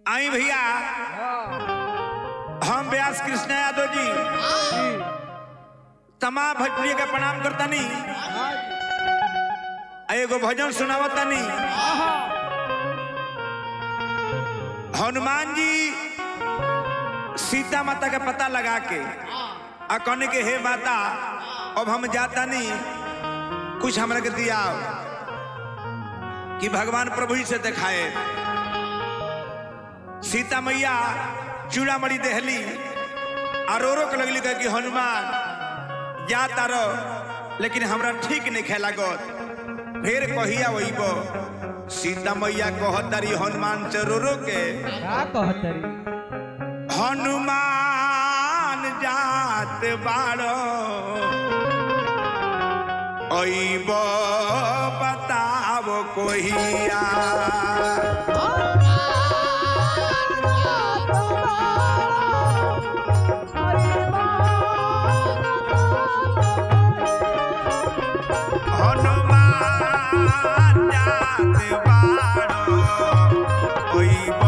आई भैया हम व्यास कृष्ण यादव जी तमाम भोजपुरी के प्रणाम करतानी आ एगो भजन सुनावतानी हनुमान जी सीता माता के पता लगा के आ कहने के हे माता अब हम जाता नहीं कुछ हमरा के दिया कि भगवान प्रभु ही से दिखाए सीता मैया चूड़ामणि देहली आ रो रो के लगली कहे कि हनुमान जा तारो लेकिन हमरा ठीक नहीं खेला गत फिर कहिया वहीब सीता मैया कहतारी हनुमान से रो रो के का कहतरी हनुमान जात बाड़ो अइब बताब कोहिया हनुमान जात बाड़ो अइब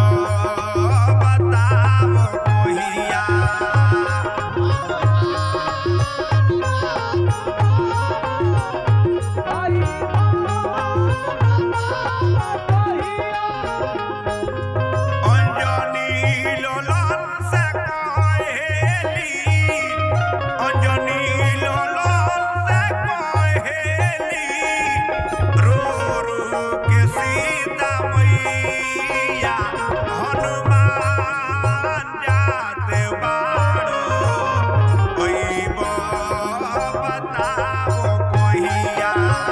बताब कोहिया অঞ্জনী লোলন সে কহেলি অঞ্জনী লোলন সে কহেলি রো রো কে সীতা मैया হনুমান যাতে বাড়ো ওইব बताओ কহিয়া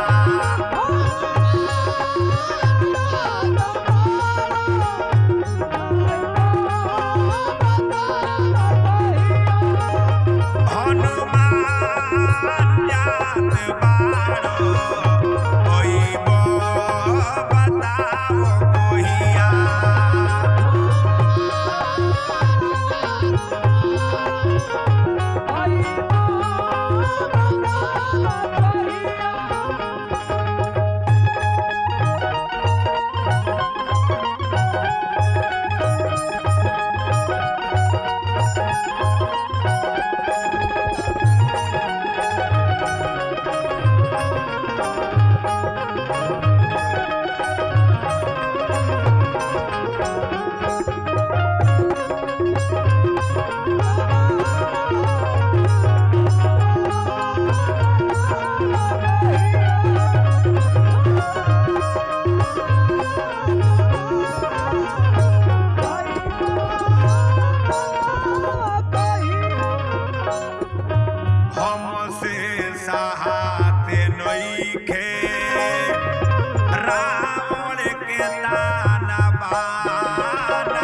हनुमान जात बाड़ो ओइब बताओ कोहिया हमसे सहाते नइखे रावण के ताना बाना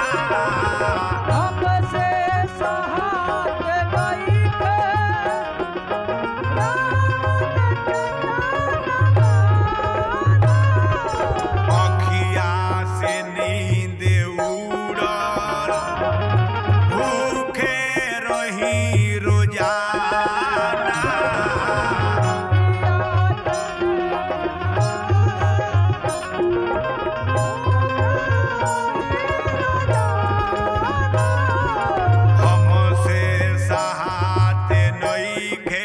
अखिया से नींद उड़ल भूखे रही रोजाना हमसे सहाते नइखे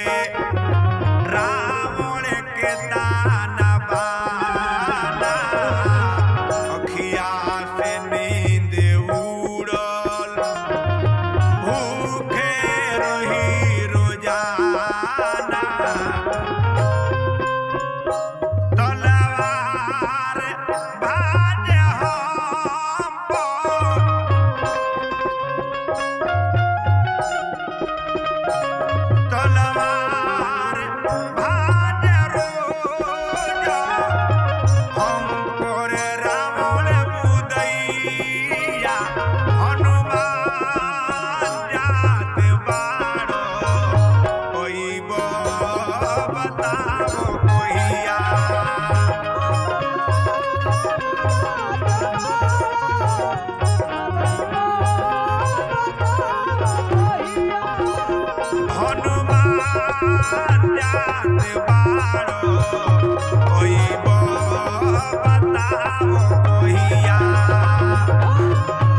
रावण के ताना बाना अखिया से नींद उड़ल भूखे रही रोजाना तलवार भाज हम पर तलवार भाज रोज हम पर रावण मुदैया हनुमान जात बाड़ो ओइब बताओ कोहिया हनुमान जात बाड़ो ओइब बताओ कोहिया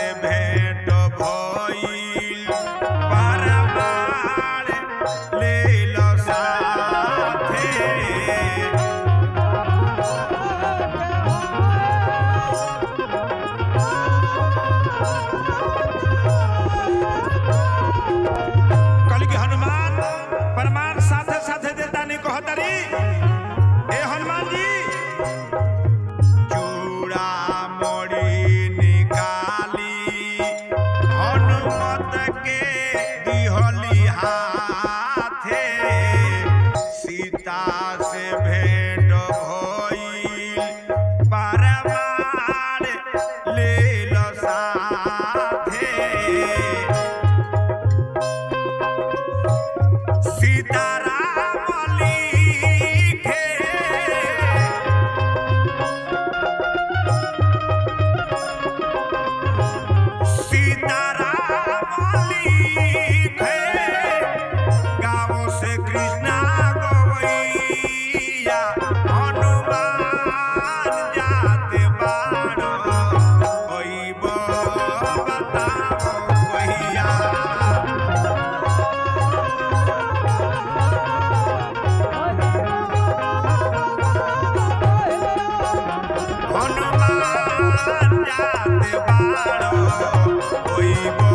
भेंट भइल परमार लेल साथे कहली कि हनुमान प्रमाण साथे साथे देता नहीं कहतरी ए हनुमान जी चूड़ा मणि निकाली हनुमत के दिहली हाथे सीता से भेंट भइल परमार लेल साथे सीताराम लिखे सीताराम लिखे गाँव से कृष्णा गवैया हनुमान जाते बारो अइब बताओ कहिया हनुमान जाते बारो ओइब